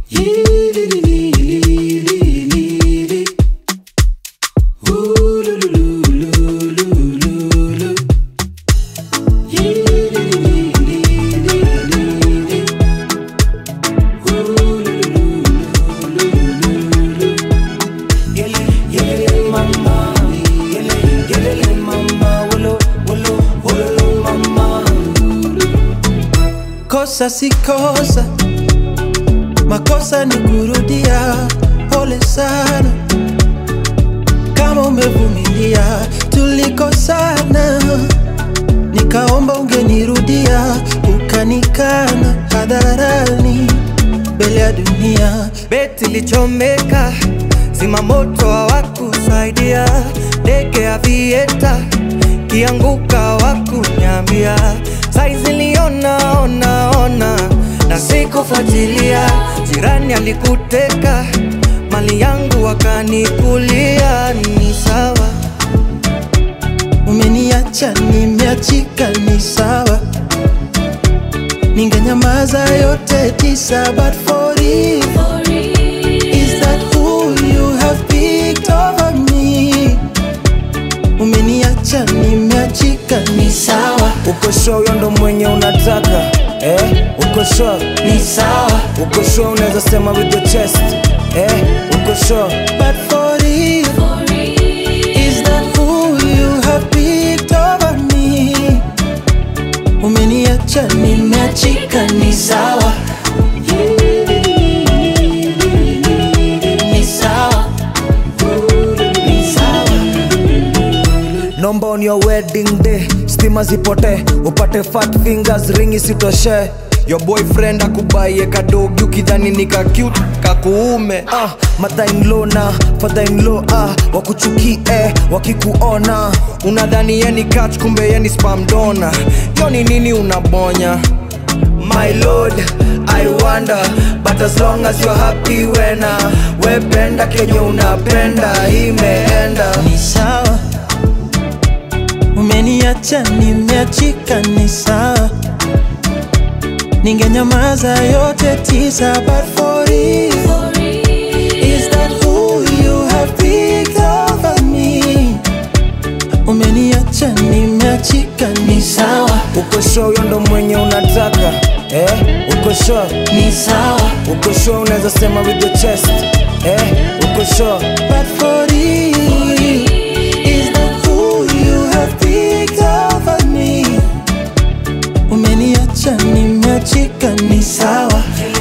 Kosa si kosa, makosa ni kurudia. Pole sana kama umevumilia, tulikosana, nikaomba ungenirudia, ukanikana hadharani mbele ya dunia. Beti lichomeka, zima moto hawakusaidia, ndege ya vieta kianguka hawakunyambia, saizi liona ona ona na sikufuatilia, jirani alikuteka mali yangu wakanikulia, ni sawa Umeniacha nimeachika, ni sawa, ningenyamaza yote tisa, but for you Is that who you have picked over me? Umeniacha nimeachika, ni sawa, Uko sure huyo ndo mwenye unataka eh? Uko sure, ni sawa, uko sure unaweza sema with your chest eh? Uko sure but for you Is that who you have picked over me? Umeniacha nimeachika, ni sawa, ni sawa, ni sawa. Nomba on your wedding day stima zipote upate fat fingers ring isitoshe your boyfriend akubaie kadogi ukidhani ni ka cute kakuume ah, mother-in-law na father-in-law ah, wakuchukie wakikuona unadhani yeni catch kumbe yeni spam donor yo ni nini unabonya My lord, I wonder But as long as you're happy wena Wependa kenye unapenda Imeenda ni sawa, umeniacha nimeachika, ni sawa, ningenyamaza yote tisa, but for you Is that who you have picked over me? Umeniacha nimeachika, ni sawa, Uko sure huyo ndo mwenye unataka eh? Uko sure, ni sawa, uko sure unaweza sema with your chest eh? Uko sure, but for you Is that who you have picked over me? Umeniacha nimeachika, ni sawa,